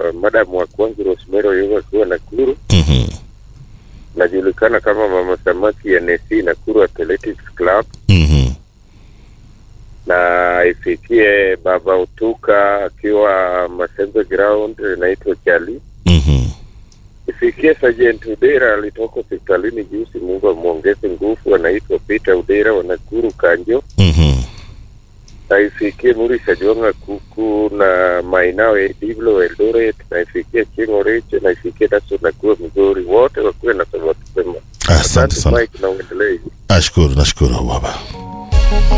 madam wa kwangu Rosemary Oyuga akiwa Nakuru, Mhm. najulikana kama Mama Samaki NSC Nakuru Athletics Club, Mhm. na ifikie Baba Utuka akiwa Masembe Ground, inaitwa Chali. Mhm. Ifikie Sergeant Udera alitoka hospitalini juzi, Mungu amwongeze nguvu, anaitwa Peter Udera wa Nakuru Kanjo. Mhm. na ifikie Murisha Jwanga Kuku na Mainao Diblo Eldoret, na ifikie Chingo Riche, na ifikie Daso Nakuru Migori, wote wakuwe na sababu sema. Asante sana. Mike, na uendelee. Nashukuru, nashukuru baba.